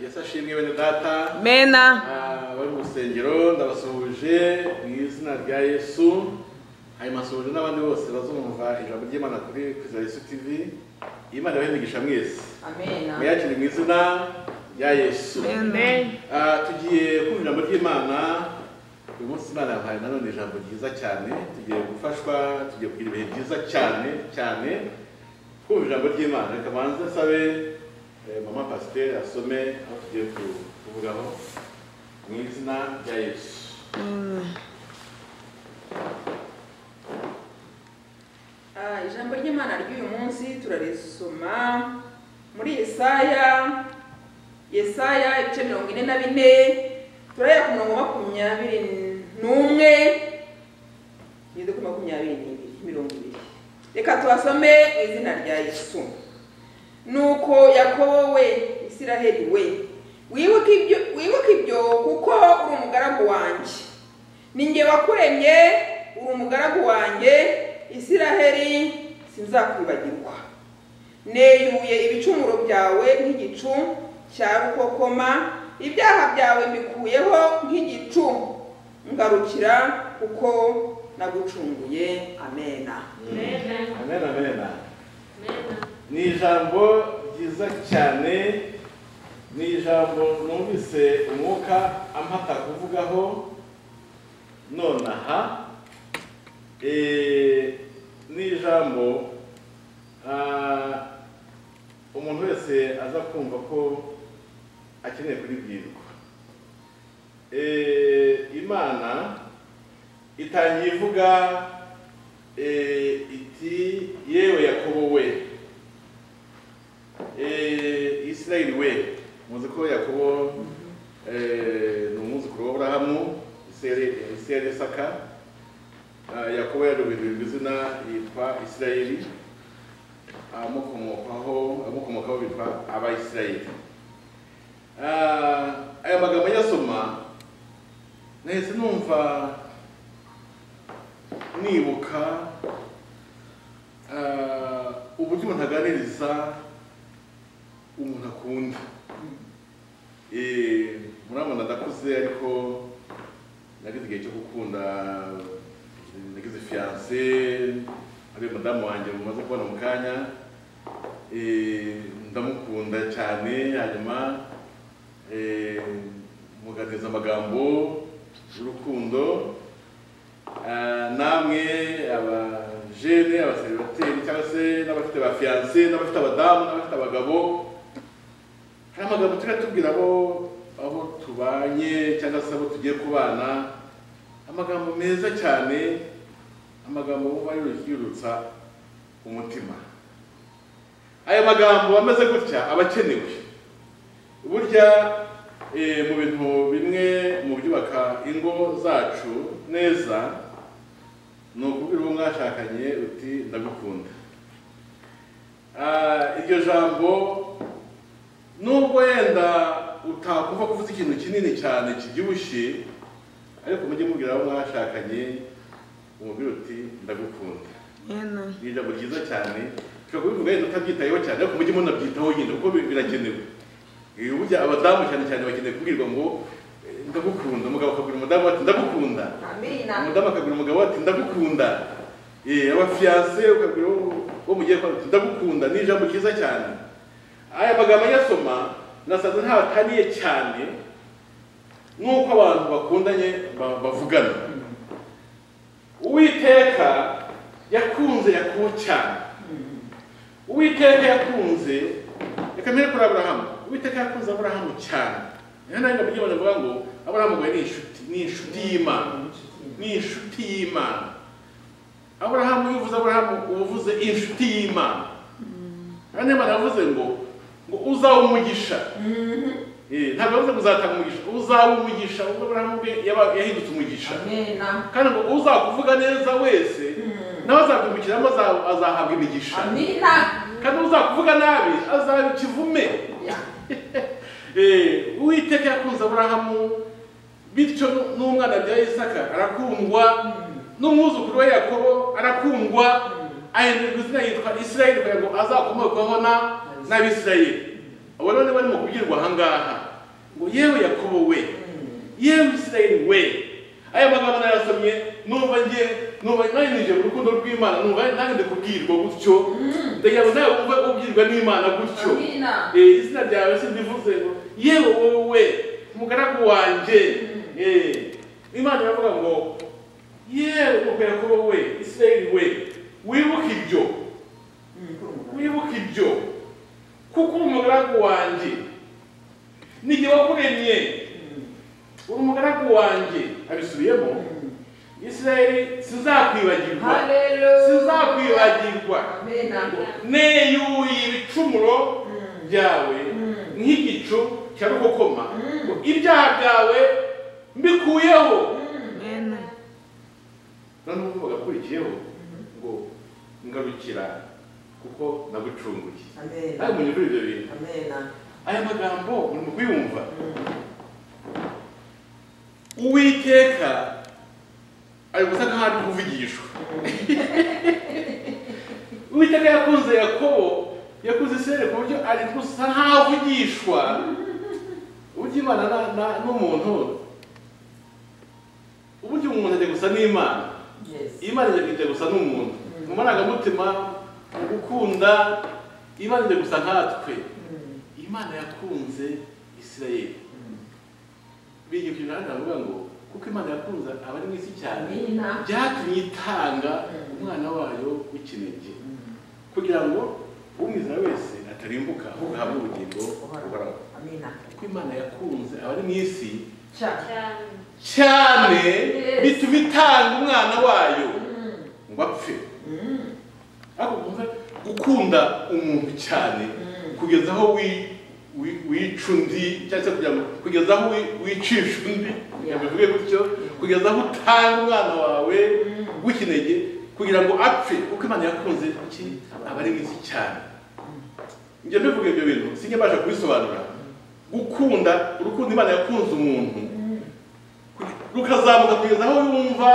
yesu ashimwe bene data mena Ah, bari mu rusengero ndabasuhuje mu izina rya yesu hanyuma asuhuje n'abandi bose bazumva ijambo ry'imana kuri kwiza yesu tv imana ibahe imigisha mwese Amen. muyakire mu izina rya yesu Amen. Ah, tugiye kumva ijambo ry'imana uyu munsi imana yabahaye nanone ijambo ryiza cyane tugiye gufashwa tugiye kugira ibihe byiza cyane cyane kumva ijambo ry'imana reka banze nsabe eh, mama pasiteri asome aho tugiye ku- kuvugaho mu izina rya yesu Ah, ijambo ry'imana ry'uyu munsi turarisoma muri yesaya yesaya ibice mirongo ine na bine turahera ku murongo wa makumyabiri n'umwe ngeze kuri makumyabiri n'ibiri mirongo ibiri reka tubasome mu izina rya yesu nuko yakobo we isiraheli we wibuke ibyo wibuke ibyo kuko uri umugaragu wanjye ninjye wakuremye uri umugaragu wanjye isiraheli sinzakwibagirwa neyuye ibicumuro byawe nk'igicu cya rukokoma ibyaha byawe mbikuyeho nk'igicu ngarukira kuko nagucunguye amena Amen. amen amen Amen. ni ijambo ryiza cyane ni ijambo numvise umwuka ampaka kuvugaho nonaha eh, ni ijambo ah, umuntu wese aza kumva ko akeneye kuribwirwa Eh, imana itangiye ivuga eh, iti yewe yakobo we Eh, isirayeli we muzi ko yakobo eh, ni umwuzukuru wa burahamu isirayeli saka yakobo yarubirirwa izina yitwa isirayeli amukomokaho amukomokaho bitwa abayisirayeli Ah, aya magambo nyasoma nahise numva nibuka ah, uburyo umuntu aganiriza umuntu akunda Eh, murabona ndakuze ariko nagize igihe cyo gukunda nagize fiyanse ari madamu wanjye mumaze kubona mu kanya Eh, ndamukunda cyane hanyuma eh, muganiriza amagambo y'urukundo Ah, namwe abajene abaseribateri cyangwa se n'abafite ba fiyanse n'abafite abadamu n'abafite abagabo hari amagambo tujya tubwira abo aho tubanye cyangwa se abo tugiye kubana amagambo meza cyane amagambo wumva yurutsa umutima aya magambo ameze gutya aba akenewe burya eh, mu bintu bimwe mu byubaka ingo zacu neza ni ukubwira uwo mwashakanye uti ndagukunda Ah, iryo jambo nubwo yenda utakumva kuvuza ikintu kinini cyane kibyibushye ariko mujye mubwira abo mwashakanye umubwira uti ndagukunda mena ni ijambo ryiza cyane ushobora kubivuga yenda utabyitayeho cyane ariko mujye munabyitaho nyine kuko bi- birakenewe Eh, burya abadamu cyane cyane bakeneye kubwirwa ngo eh, ndagukunda umugabo akabwira umudamu ati ndagukunda amena umudamu akabwira umugabo ati ndagukunda Eh, abafiyanse ukabwira uwo- uwo mugiye kwa ati ndagukunda ni ijambo ryiza cyane aya magambo anyasoma nasanze ntabataniye cyane nk'uko abantu bakundanye ba- bavugana uwiteka yakunze yakubo cyane uwiteka yakunze reka mbere kuri aburahamu uwiteka yakunze aburahamu cyane niyo nanjye mujye bavuga ngo aburahamu ngo ni inshuti ni inshuti y'imana ni inshuti y'imana aburahamu iyo uvuze aburahamu uba uvuze inshuti y'imana kandi imana yavuze ngo ngo uzabe umugisha Eh, ntabwo yavuze ngo uzatanga umugisha uzabe umugisha ubwo aburahamu bwe yaba- yahindutse umugisha amena kandi ngo uzakuvuga neza wese nawe azakwibukiramo aza- azahabwa imigisha amena kandi uzakuvuga nabi azaba ikivume Ya. Eh, uwiteka yakunze aburahamu bityo nu- n'umwana bya isaka arakundwa n'umwuzukuru we yakobo arakundwa ahindurirwa izina yitwa isirayeli kugira ngo azakomokwaho na n'abisirayeli abo rero niba arimo kubwirwa aha ngaha ngo yewe yakobo we yewe isirayeli we aya magambo nayasomye numva ngiye numva narinije mu rukundo rw'imana numva nange ndikubwirwa gutyo ndagira ngo nawe wumve ubwirwa n'imana gutyo Amina. Eh, izina ryawe sindivuze ngo yewe wowe umugaragu wanjye Eh, imana iravuga ngo yewe ubwo yakobo we isirayeli we wibuke ibyo wibuke ibyo kuko uri umugaragu wanjye nijye wakuremye uri umugaragu wanjye abisubiyemo isirayeli sizakwibagirwa sizakwibagirwa neyuye ibicumuro byawe nk'igicu cya rukokoma ngo ibyaha byawe mbikuyeho Amen. noneho uvuga akurikiyeho ngo ngarukira kuko nagucunguye nawe munyurure ibyo bintu aya magambo uri mu kuyumva uwiteka ari gusa nkaho ari kuvugishwa uwiteka yakunze yakobo yakunze isirere ku buryo ari gusa nkaho avugishwa uburyo imana na- na- n'umuntu uburyo umuntu ajya gusa n'imana imana ijya kujya gusa n'umuntu mu marangamutima mu gukunda imana ijya gusa nkatwe imana yakunze isirayeli bigira ikintu nawe avuga ngo kuko imana yakunze abari mu isi cyane byatumye itanga umwana wayo w'ikinege kugira ngo umwizera wese atarimbuka ahubwo ahabwe ubugingo buhoraho kuko imana yakunze abari mu isi cyane cyane Yes. bituma itanga umwana wayo ngo apfe ariko kumva gukunda umuntu cyane kugeza aho wi- wi- wica undi cyangwa se kugira ngo kugeza aho wi- wicisha undi kugira ngo bivuge gutyo kugeza aho utanga umwana wawe w'ikinege kugira ngo apfe kuko imana yakunze iki aba ari mwiza cyane njye mbivuga ibyo bintu sinjye mbasha kubisobanura gukunda urukundo imana yakunze umuntu rukazamuka kugeza aho yumva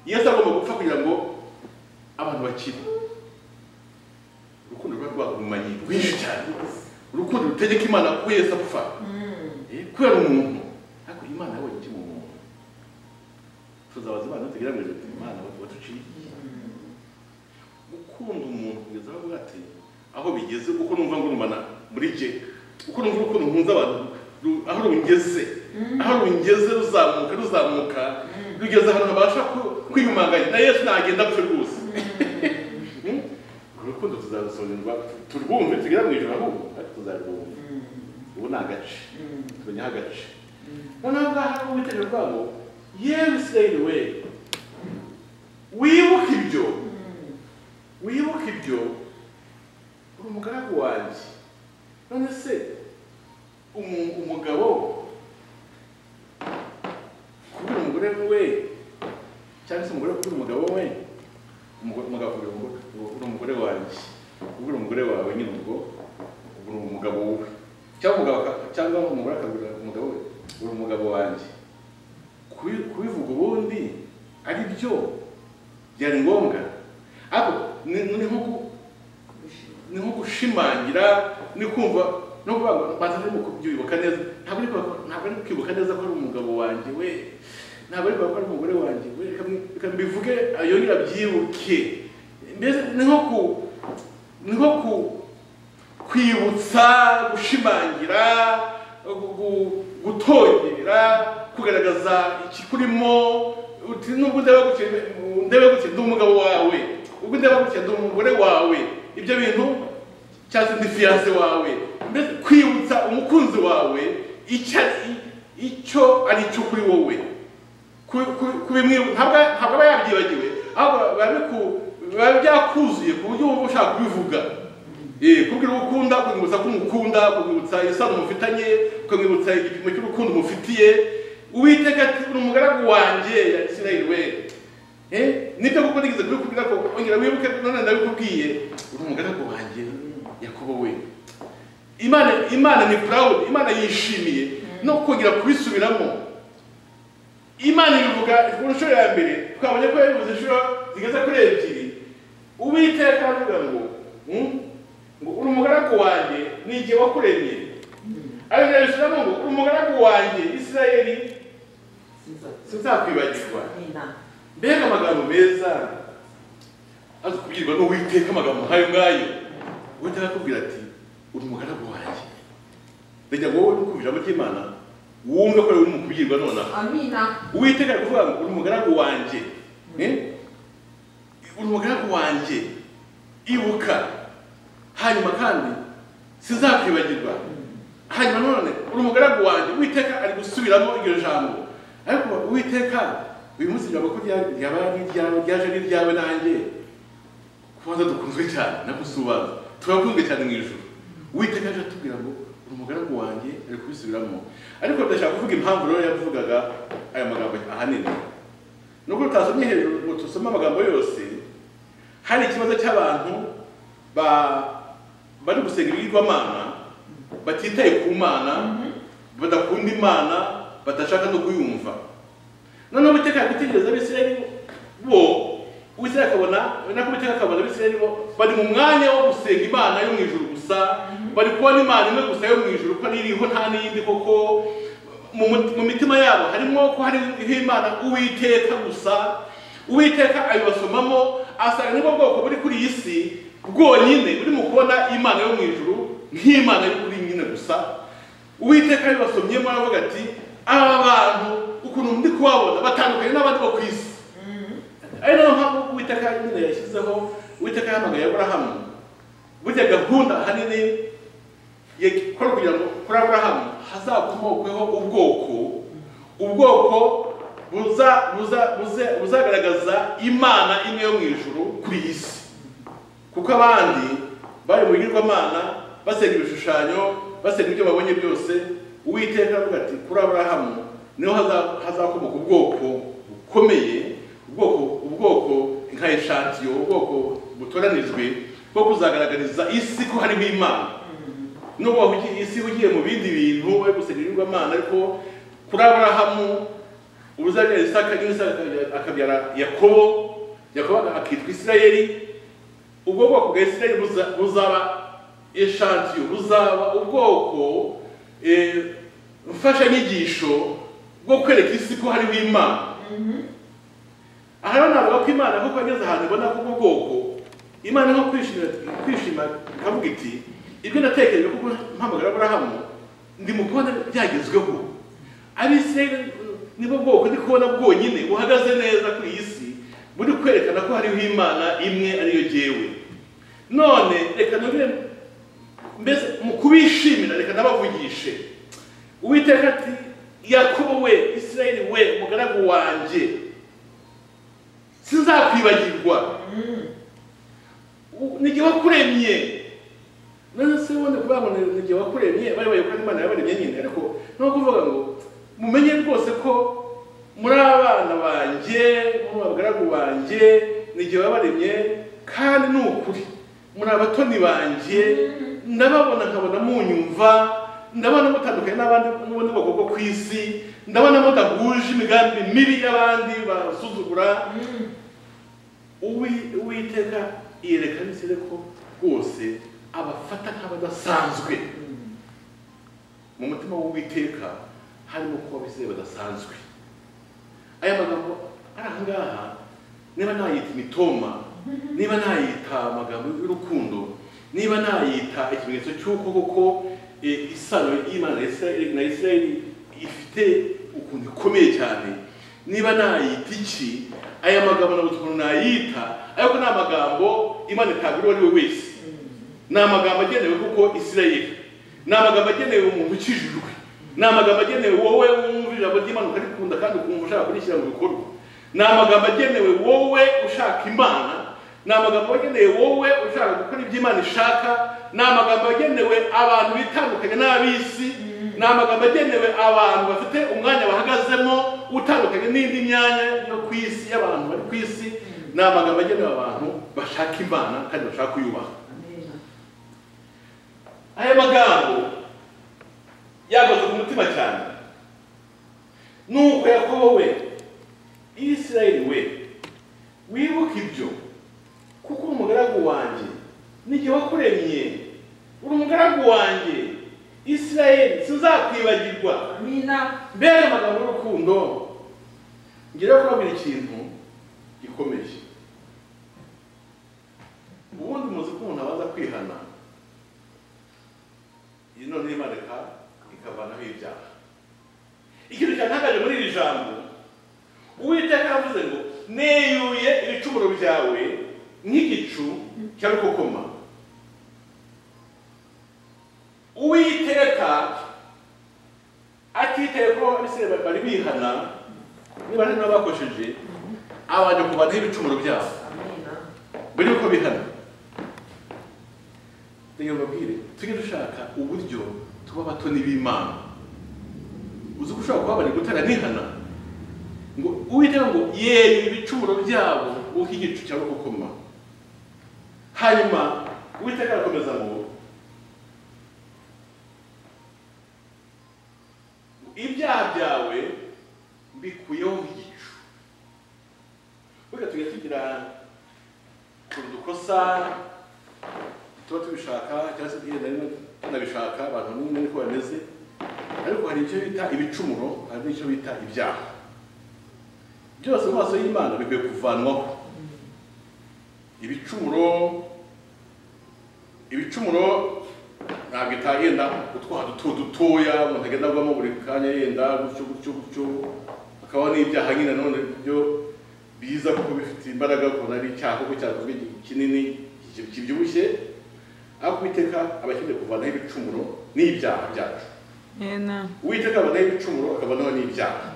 yesu agomba gupfa kugira ngo abantu bakire urukundo rwa rwagumanyi rwinshi cyane urukundo rutegeka imana ko yesu apfa Eh, kubera umuntu ariko imana yabonye iki mu muntu tuzabaza imana tugira ngo ati imana waduciye gukunda umuntu kugeza aho avuga ati aho bigeze uko numva ngurumana muri jye uko numva urukundo nkunze abantu ru- aho rungeze aho rungeze ruzamuka ruzamuka rugeze ahantu habasha ku- kwiyumanganya na yesu nagenda apfe rwose Hmm? Uru rukundo tuzarusobanurwa turwumve tugera mu ijoro ahubwo ariko tuzarwumva ubu ni agace tumenyeho agace noneho ngaha ni uwitega rwabo yewe isirayeli we wibuke ibyo wibuke ibyo uri umugaragu wanjye none se umu- umugabo kubwira umugore we cyangwa se umugore kubwira umugabo we umugore- umugabo kubwira umugore ngo uri umugore wanjye kubwira umugore wawe nyine ubwo ubu ni umugabo we cyangwa umugabo aka- cyangwa umugore akabwira umugabo we uri umugabo wanjye Kubi- kubivuga ubundi ari byo byari ngombwa ariko ni ni nko ku- ni nko gushimangira ni kumva no kuvuga ngo mbanza ndimo kubyibuka neza ntabwo ari kuba- ntabwo ari kwibuka neza ko ari umugabo wanjye we ntabwo ari kuvuga ko ari umugore wanjye we reka mbi- reka mbivuge yongera abyibuke mbese ni nko ku ni nko ku kwibutsa gushimangira gu- gu- gutongera kugaragaza ikikurimo uti nubwo ndeba gutya ndeba gutya ndi umugabo wawe ubwo ndeba gutya ndi umugore wawe ibyo bintu cyangwa se ndi fiyanse wawe mbese kwibutsa umukunzi wawe icyo ari- icyo ari cyo kuri wowe ku- ku- kubimwibu- ntabwo ntabwo aba yabyibagiwe ahubwo biba biku- biba byakuzuye ku buryo wumva ushaka kubivuga Eh, kubwira uwo ukunda kukwibutsa ko umukunda kukwibutsa isano mufitanye kukwibutsa igipimo cy'urukundo umufitiye uwiteka ati uri umugaragu wanjye ya isirayeli we Eh, nibyo kuko nigeze kubikubwira ko ongera wibuke none ndabikubwiye uri umugaragu wanjye yakobo we imana imana ni proud imana yishimiye no kongera kubisubiramo imana ibivuga ku nshuro ya mbere twabonye ko yabivuze inshuro zigeze kuri ebyiri uwiteka aravuga ngo "Hmm, ngo uri umugaragu wanjye ni igihe wakuremye ari nayo aburahamu ngo umugaragu wanjye isirayeli sinzakwibagirwa mbega amagambo meza aza kubwirwa n'uwiteka amagambo nk'ayo ngayo uwiteka akubwira ati uri umugaragu wanjye reka ngo wowe ukubira amatimana wumve ko ari we urimo kubwirwa nonaha amina uwiteka ari kuvuga ngo uri umugaragu wanjye eh? uri umugaragu wanjye ibuka hanyuma kandi sinzakwibagirwa hanyuma none uri umugaragu wanjye uwiteka ari gusubiramo iryo jambo ariko uwiteka uyu munsi ijambo ko rya- ryaba ari iryawe ryaje ari iryawe nanjye kubanza dukunzwe cyane nagusubaza turakunzwe cyane mu ijuru uwiteka aje atubwira ngo uri umugaragu wanjye ari kubisubiramo ariko ndashaka kuvuga impamvu rero yavugaga aya magambo ahanini nubwo tutasomye hejuru ngo tusome amagambo yose hari ikibazo cy'abantu ba- bari gusenga ibigirwamana batitaye ku mana badakunda imana badashaka no kuyumva noneho uwiteka yagutegereza abisirayeli bo uwiteka akabona nako uwiteka akabona abisirayeli bo bari mu mwanya wo gusenga imana yo mu ijuru gusa bari kubona imana imwe gusa yo mu ijuru ko iriho nta n'iyindi koko mu mut- mu mitima yabo harimo ko hariho imana uwiteka gusa uwiteka ayibasomamo asanga nibwo bwoko buri kuri iyi si bwonyine buri mu kubona imana yo mu ijuru nk'imana yo kuri nyine gusa uwiteka yabibasomyemo aravuga ati aba bantu ukuntu ndi kubabona batandukanye n'abandi bo ku isi ari nayo mpamvu uwiteka nyine yashyizeho uwiteka yahamagaye aburahamu burya gahunda ahanini yakora kugira ngo kuri aburahamu hazakomokweho ubwoko ubwoko buza buza buze- buzagaragaza imana imwe yo mu ijuru kuri iyi si kuko abandi bari mu bigirwamana basenga ibishushanyo basenga ibyo babonye byose uwiteka aravuga ati kuri aburahamu niho haza- hazakomoka ubwoko bukomeye ubwoko ubwoko nka eshatiyo ubwoko butoranijwe bwo kuzagaragariza isi ko hariho imana nubwo wahugiye- isi ihugiye mu bindi bintu bari gusenga ibigirwamana ariko kuri aburahamu uzabyara isaka n'isaka akabyara yakobo yakobo akitwa isirayeli ubwo bwoko bwa isirayeli buza- buzaba eshantiyo buzaba ubwoko eh, mfashanyigisho bwo kwereka isi ko hariho imana aha rero navuga ko imana nkuko yageze ahantu ibona ko ubwo bwoko imana nko kwishimira kwishima ikavuga iti ibyo natekereje kuko mpamagara aburahamu ndi mu kubona byagezweho abisirayeli nibwo bwoko ndi kubona bwonyine buhagaze neza kuri iyi si buri kwerekana ko hariho imana imwe ariyo jyewe none reka nabire mbese mu kubishimira reka nabavugishe uwiteka ati yakobo we isirayeli we mugaragu wanjye sinzakwibagirwa U- ni igihe wakuremye none se wenda kubabona ni igihe wakuremye bari bayoboka imana yabaremye nyine ariko ni uko kuvuga ngo mumenye rwose ko muri abana banjye muri abagaragu banjye ni igihe wabaremye kandi ni ukuri muri abatoni banjye ndababona nkabona munyumva ndabona mutandukanye n'abandi n'ubundi bwoko bwo ku isi ndabona mudahuje imigambi mibi y'abandi basuzugura Uwi- uwiteka yerekana isere ko rwose abafata nk'abadasanzwe mu mutima w'uwiteka harimo kuba abisire badasanzwe aya magambo ari aha ngaha niba nayita imitoma niba nayita amagambo y'urukundo niba nayita ikimenyetso cy'uko koko eh, isano y'imana ya Isirayeli- na isirayeli ifite ukuntu ikomeye cyane niba nayita iki aya magambo ntabwo ukuntu nayita ariko ni amagambo imana itagura uwo ari we wese ni amagambo agenewe kuko isirayeli ni amagambo agenewe umuntu ukijijwe ni amagambo agenewe wowe wumva ijambo ry'imana ukarikunda kandi ukumva ushaka kurishyira mu bikorwa ni amagambo agenewe wowe ushaka imana ni amagambo agenewe wowe ushaka gukora ibyo imana ishaka ni amagambo agenewe abantu bitandukanye n'ab'isi ni amagambo agenewe abantu bafite umwanya bahagazemo utandukanye n'indi myanya yo ku isi y'abantu bari ku isi ni amagambo agenewe abantu bashaka imana kandi bashaka kuyubaha aya magambo yagaze ku mutima cyane nuko yakobo we isirayeli we wibuke ibyo kuko uri umugaragu wanjye n'igihe wakuremye uri umugaragu wanjye isirayeli sinza sinzakwibagirwa amina mbega amagambo y'urukundo ngira kubabwira ikintu gikomeje ubundi muzi ko umuntu abanza kwihana iyi none imanuka ikavanaho ibyaha ikintu cyantangaje muri iri jambo uwiteka yavuze ngo neyuye ibicumuro byawe nk'igicu cya rukokoma uwiteka atitaye ko abisirayeli bari bihana niba hari n'abakojeje abanje kuvanaho ibicumuro byabo amina mbere yuko bihana reka mbabwire tujye dushaka uburyo tuba abatoni b'imana uzi ko ushobora kuba bari gutera nihana ngo uwiteka ngo yewe ibicumuro byabo nguko igicu cyangwa gukoma hanyuma uwiteka arakomeza ngo ibyaha byawe mbikuyeho nk'igicu burya tujya tugira turi dukosa tuba tubishaka cyangwa se tugenda rimwe tunabishaka abantu n'umwe niko bameze ariko hari icyo bita ibicumuro hari n'icyo bita ibyaha byose mu maso y'imana bikwiye kuvanwaho ibicumuro ibicumuro ntabwo itaha yenda utwaha duto dutoya umuntu agenda avamo buri kanya yenda gutyo gutyo gutyo hakabaho n'ibyaha nyine none byo biza kuko bifite imbaraga kubona ari icyaha kuko cyakozwe igihe kinini igihe kibyibushye ariko uwiteka aba akeneye kuvanaho ibicumuro n'ibyaha byacu Amen. uwiteka abanaho ibicumuro akabonaho n'ibyaha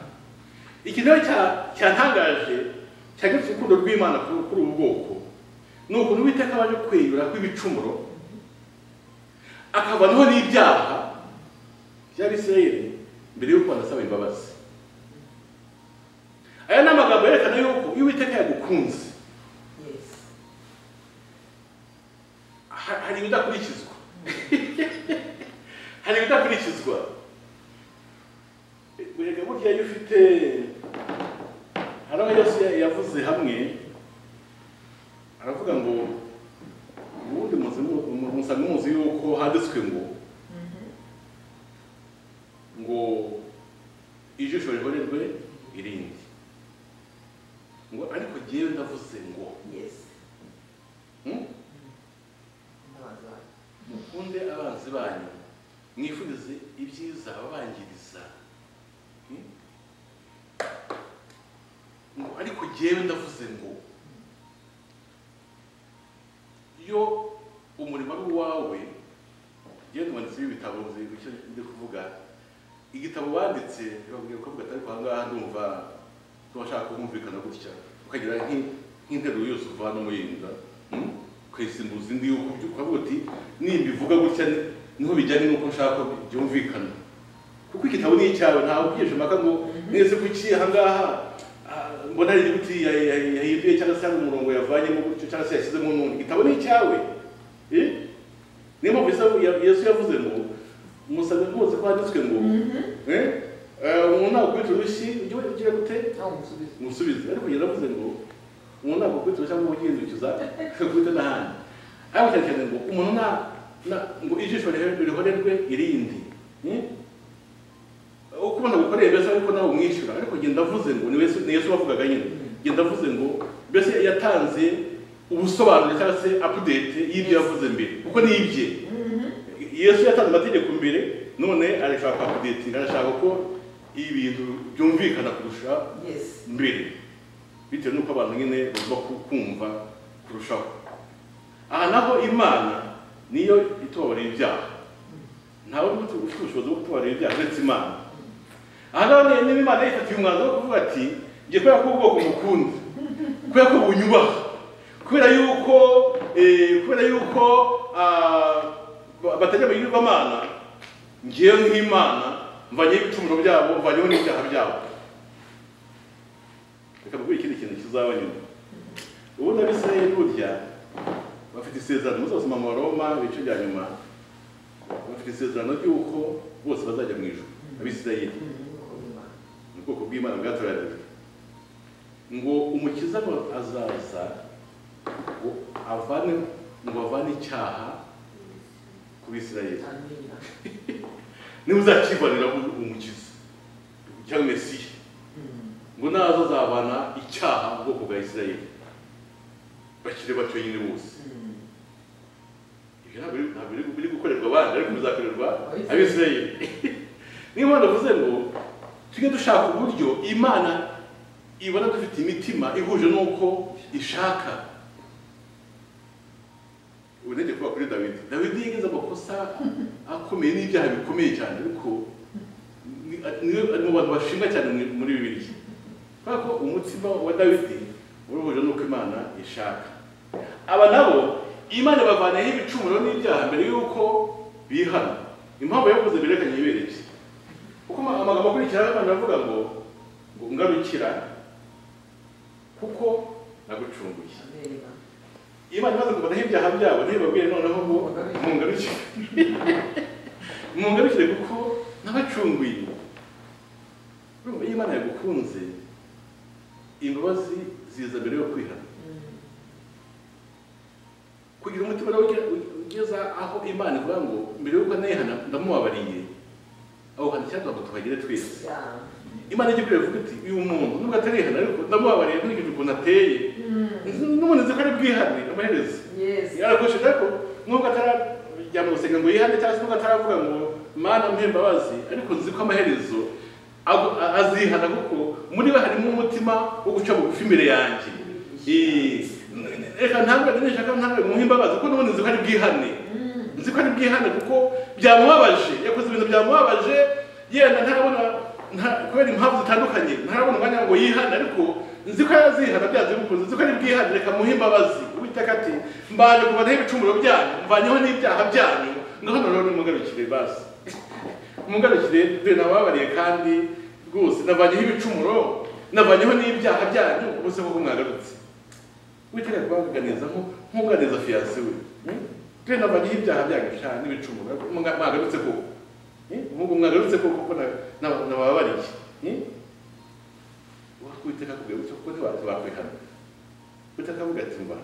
iki nawe cyantangaje cyagarutse urukundo rw'imana kuri kuri ubu bwoko ni ukuntu uwiteka abaje kweyura kw'ibicumuro akabanaho n'ibyaha by'abisirayeli mbere y'uko banasaba imbabazi aya ni amagambo yerekana yuko iyo uwiteka yagukunze yes ha- hari ibidakurikizwa hari ibidakurikizwa burega burya iyo ufite hari aho yose ya- yavuze hamwe aravuga ngo ubundi muzi mu- mu- musanga muzi yuko handitswe ngo ngo ijisho ribonerwe irindi ngo ariko jyewe ndavuze ngo yes hmm? ndabaza mukunde abanzi banyu mwifurize ibyiza ababangiriza Hmm? ngo ariko jyewe ndavuze ngo iyo umurimo ari uwawe jyewe ndumwanditsi w'ibitabo nzi icyo ndi kuvuga igitabo wanditse birabwira ko atari kwa ngaha ndumva ntubashaka kumvikana gutya ukagira nk'i- nk'interuro yose uvana umuhinda Hmm? ukayisimbuza indi yuko ubyuka ukavuga uti nimbivuga gutya ni- niho bijyanye n'uko nshaka ko byumvikana kuko igitabo ni icyawe ntawe ugiye impaka ngo mwese kuki aha ngaha ah, mbona hari inyuguti ya- ya- yahinduye cyangwa se hari umurongo yavanyemo gutyo cyangwa se yashyizemo n'undi igitabo ni icyawe Eh? niyo mpamvu Yesu- ya- yesu yavuze ngo umusabe rwose ko handitswe ngo eh, eh, umuntu nakubita urushyi ujye ugira gute ntawe umusubiza umusubizi ariko kugeza avuze ngo umuntu ntabwo kwitwa cyangwa ubuhindukiza kwita n'ahandi ariko cyane cyane ngo umuntu nta na- ngo ijisho rihe- rihorerwe irindi Hmm? uko ubona gukoreye mbese ariko nawe umwishyura ariko njye ndavuze ngo ni Yesu- ni yesu wavugaga nyine njye ndavuze ngo mbese yatanze ubusobanuro cyangwa se apudete y'ibyo yavuze mbere kuko ni ibye yesu yatanze amategeko mbere none arashaka apudetinga arashaka ko ibintu byumvikana kurusha yes mbere bitewe n'uko abantu nyine bagomba ku- kumva kurushaho aha naho imana niyo itubabarira ibyaha ntawe ufite ufite ubushobozi bwo kutubarira ibyaha uretse imana aha naho ni- niba imana yifatiye umwanzuro wo kuvuga ati ngiye kubera ko ubwoko mukunda kubera ko bunyubaha kubera yuko eh, kubera yuko ah, ba- batajya mu yigirwamana ngewe nk'imana mvanyeho ibicumuro byabo mvanyeho n'ibyaha byabo reka mvuge ikindi kintu kizaba nyuma ubundi abisirayeli burya bafite isezerano muzasoma mu baroma ibice bya nyuma bafite isezerano ry'uko bose bazajya mu ijuru abisirayeli ni ubwoko bw'imana bwatoranijwe ngo umukiza ngo azaza ngo avane ngo avane icyaha ku bisirayeli amina nimuzakibonera umukiza cyangwa mesiya ngo nazo azabana icyaha mu bwoko bwa isirayeli bakiri bato nyine bose ibyo ntabwo biri- ntabwo biri- biri gukorerwa abandi ariko bizakorerwa abisirayeli niyo mpamvu navuze ngo tujye dushaka uburyo imana ibona dufite imitima ihuje n'uko ishaka urebye kuba kuri dawidi dawidi yagize amakosa akomeye n'ibyaha bikomeye cyane ariko ni- ni- ni mu bantu bashimwa cyane muri- muri bibiliya kubera ko umutima wa dawidi wari uhuje n'uko imana ishaka aba nabo imana ibavanaho ibicumuro n'ibyaha mbere y'uko bihana impamvu yavuze berekanye yibereye kuko ama- amagambo akurikiraho abantu bavuga ngo ngo ngarukira kuko nagucunguye imana imaze kubonaho ibyaha byabo ntibabwire noneho ngo mungarukire mungarukire kuko nabacunguye urumva iyo imana yagukunze imbabazi ziza mbere yo kwihana kugira umutima rero ugira- ugeza aho imana ivuga ngo mbere y'uko nayihana ndamubabariye aho hantu cyangwa ngo tuhagere twese imana ijya ikwiriye kuvuga iti uyu muntu nubwo atarihana ariko ndamubabariye nkurikije ukuntu ateye n'umuntu nzi ko ari bwihane amaherezo yarakoresheje ariko nubwo atarajya mu gusenga ngo yihane cyangwa se nubwo ataravuga ngo mana mpe imbabazi ariko nzi ko amaherezo agu- a- azihana kuko muri we harimo umutima wo guca bugufi imbere yanjye Eh, reka ntabwo nishaka ntabwo muhe imbabazi kuko n'ubundi nzi ko ari bwihane nzi ko ari bwihane kuko byamubabaje yakoze ibintu byamubabaje yenda ntarabona nta- kubera impamvu zitandukanye ntarabona umwanya ngo yihane ariko nzi ko yazihana byanze bikunze nzi ko ari bwihane reka muhe imbabazi uwiteka ati mbanje kubanaho ibicumuro byanyu mvanyeho n'ibyaha byanyu ngaho noneho nimugarukire basi mugarukire dore nabababariye kandi rwose navanyeho ibicumuro navanyeho n'ibyaha byanyu ubuse koko mwagarutse witega kubaganizaho nk'uganiza fiyanse we twe nabanyeho ibyaha byagusha n'ibicumuro mwaga- mwagarutse koko nk'ubwo mwagarutse koko kuko na- na- nabababariye Eh? wakwiteka kugarutse kuko ntibakwihana witeka avuga ati mba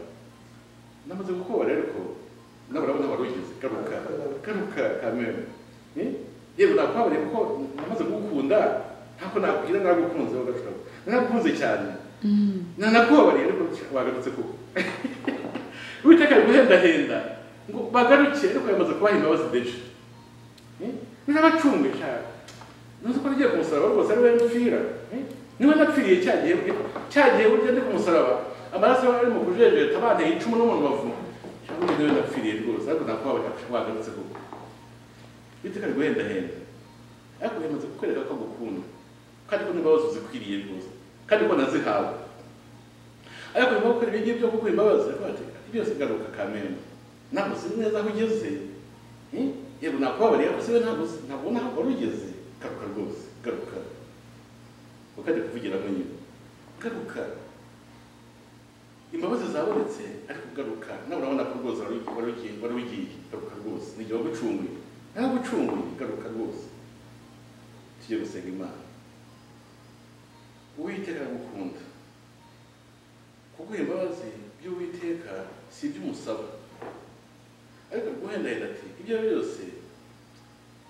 namaze gukubara ariko nawe urabona wari ugize garuka garuka kamere Eh? yewe nakwabariye kuko namaze kugukunda ntako nakugira nagukunze wagacuka nagukunze cyane nanakubabariye ariko wagarutse koko uwiteka ari guhendahenda ngo bagaruke ariko yamaze kubaha imbabazi deje ninabacunguye cyane ntuzi ko nagiye ku musaraba rwose ari we mpfira eh? niba napfiriye cya gihe bwe- cya gihe burya ndi ku musaraba amaraso yari mu kujejeta banteye icumu no mu rubavu cyangwa niwe napfiriye rwose ariko nakubabarira wagarutse koko uwiteka ari guhendahenda ariko yamaze kukwereka ko agukunda kandi ko n'imbabazi uzikwiriye rwose kandi ko nazihawe ariko nyuma gukora ibingibi byo kuguha imbabazi aravuga ati byose garuka kamena ntabwo uzi neza aho ugeze Eh? yego nakubabariye ariko siwe ntabwo uzi- ntabwo ubona aho wari ugeze garuka rwose garuka ukajya kuvugira mu nyuma garuka imbabazi zabonetse ariko garuka nawe urabona ko rwose wari wari ugiye wari ugiye garuka rwose ni igihe wagucunguye naragucunguye garuka rwose tujye gusenga imana uwiteka aragukunda kuguha imbabazi by'uwiteka si iby'umusaba ariko guhendahenda ati ibyo ari byo byose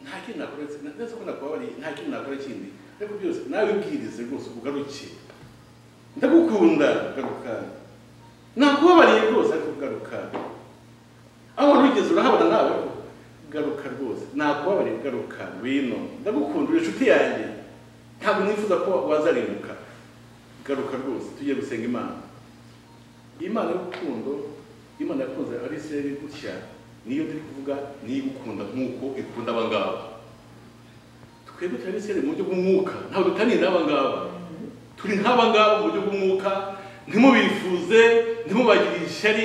nta kintu nakora na- ndetse ko nakubabariye nta kintu nakora kindi ariko byose nawe ubwirize rwose ugaruke ndagukunda garuka nakubabariye rwose ariko garuka aho wari ugeze urahabona nawe garuka rwose nakubabariye garuka wino ndagukunda uri inshuti yanjye ntabwo nifuza ko wazarimbuka garuka rwose tujye gusenga imana imana y'urukundo imana yakunze abisirayeli gutya niyo turi kuvuga niyo igukunda nk'uko ikunda aba ngaba twebwe turi abisirayeli mu buryo bw'umwuka ntabwo dutaniye n'aba ngaba turi nk'aba ngaba mu buryo bw'umwuka ntimubifuze ntimubagirire ishyari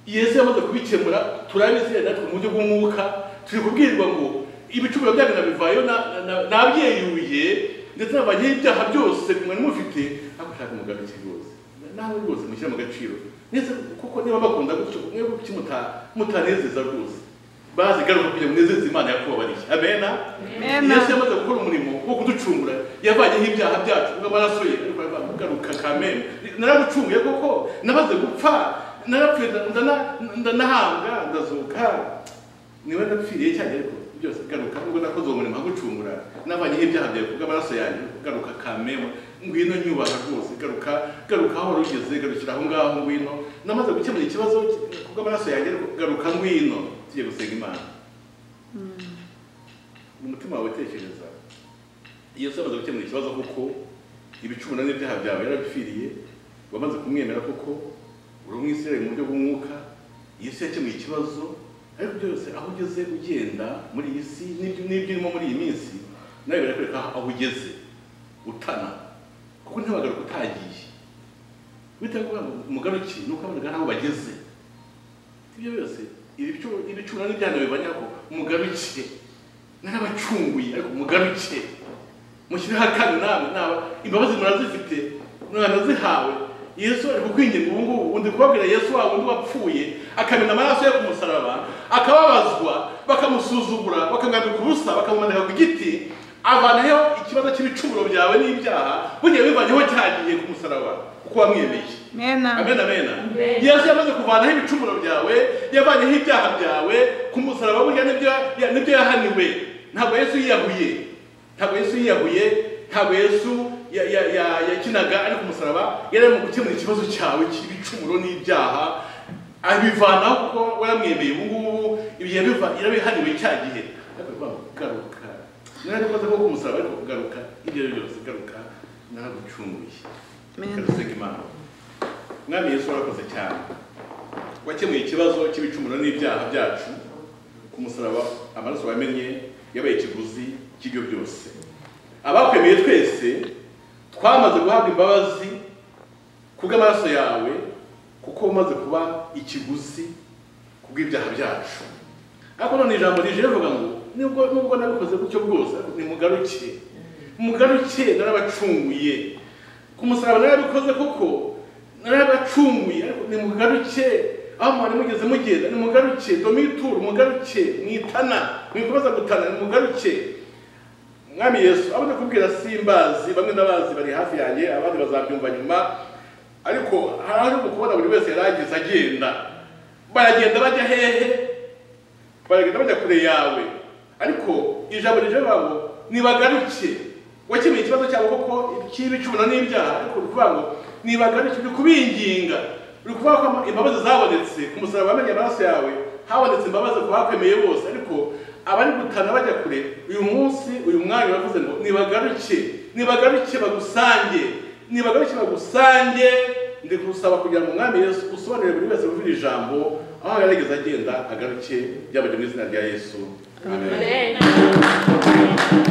yesu yamaze kubikemura turi abisirayeli natwe mu buryo bw'umwuka turi kubwirwa ngo ibicumuro byanyu nabivayo na- na- na- nabyeyuye ndetse nabanyeho ibyaha byose mwari mufite ariko nshaka umugarukire rwose nawe rwose mushyire mu gaciro ndetse kuko niba bakunda gutyo mwebwe kuki muta- mutanezeza rwose bazi garuka kugira ngo munezeze imana yakubabariye amena Amen. yesu yamaze gukora umurimo wo kuducungura yavayeho ibyaha byacu n'amaraso ye ariko aravuga, garuka kamena naragucunguye koko namaze gupfa narapfuye ndana- ndanahambwa ndazuka niba napfiriye cyane ariko byose garuka ubwo nakoze uwo murimo wo gucungura navanyeho ibyaha byawe kubw'amaraso yanjye garuka kamema ngwino nyubaha rwose garuka garuka aho wari ugeze garukira aho ngaho ngwino namaze gukemura ikibazo kubw'amaraso yanjye ariko garuka ngwino tugiye gusenga imana mu mutima wawe tekereza iyo se amaze gukemura ikibazo kuko ibicumuro n'ibyaha byawe yarabipfiriye wamaze kumwemera kuko uri umwisirayeli mu buryo bw'umwuka yesu yakemuye ikibazo ariko byose aho ugeze ugenda muri iyi si n'ibyo n'ibyo urimo muri iyi minsi nawe birakwereka aho ugeze utana kuko ntiwagaruka utagiye bitewe umugaruki ni uko abana aho bageze ibyo byose ibicu- ibicumuro n'ibyana bibanyaho mugarukire narabacunguye ariko mugarukire mushyireho akanya namwe naba imbabazi murazifite mwanazihawe yesu ari kukwinginga ubu ngubu undi kubabwira yesu wa wundi wapfuye akamena amaraso ye ku musaraba akababazwa bakamusuzugura bakamwambika ubusa bakamumanika ku giti avanaho ikibazo cy'ibicumuro byawe n'ibyaha bugiye bivanyeho cyagiye ku musaraba kuko wamwemeye Mena. amen amen Amen. yesu yamaze kuvanaho ibicumuro byawe yavanyeho ibyaha byawe ku musaraba burya nibyo ya- nibyo yahaniwe ntabwo yesu yiyahuye ntabwo yesu yiyahuye ntabwo yesu ya- ya- ya- yakinaga ari ku musaraba yari arimo gukemura ikibazo cyawe cy'ibicumuro n'ibyaha abivanaho kuko waramwemeye ubu ngubu ibihe biva- yarabihaniwe cya gihe ariko bava, garuka narabikoze ko ku musaraba ariko garuka ibyo ari byo byose garuka naragucunguye Amen. Karusenga Imana. Mwami Yesu warakoze cyane wakemuye ikibazo cy'ibicumuro n'ibyaha byacu ku musaraba amaraso wamennye yabaye ikiguzi cy'ibyo byose abakwemeye twese twamaze guhabwa imbabazi kubw'amaraso yawe kuko umaze kuba ikiguzi kubw'ibyaha byacu ariko none ijambo rije rivuga ngo nubwo nubwo nabikoze gutyo bwose ariko nimugaruke mugaruke narabacunguye ku musaraba narabikoze kuko narabacunguye ariko nimugaruke aho mwari mugeze mugenda nimugaruke domitur mugaruke mwitana mwikomeza gutana nimugaruke mwami yesu abo ndakubwira simbazi bamwe ndabazi bari hafi yanjye abandi bazabyumva nyuma ariko hari aho kubona buri wese yari ageze agenda baragenda bajya hehe baragenda bajya kure yawe ariko ijambo rije babo nibagaruke wakemuye ikibazo cyabo koko cy'ibicumuro n'ibyaha ariko uri kuvuga ngo nibagaruke uri kubinginga uri kuvuga ko ama- imbabazi zabonetse ku musaraba wamenye amaraso yawe habonetse imbabazi ku bakwemeye bose ariko abari gutana bajya kure uyu munsi uyu mwanya bavuze ngo nibagaruke nibagaruke bagusange nibagaruke bagusange ndi gusaba kugira ngo umwami yesu usobanurire buri wese wumvira ijambo aho yarageze agenda agaruke byabajya mu izina rya yesu amen Amen.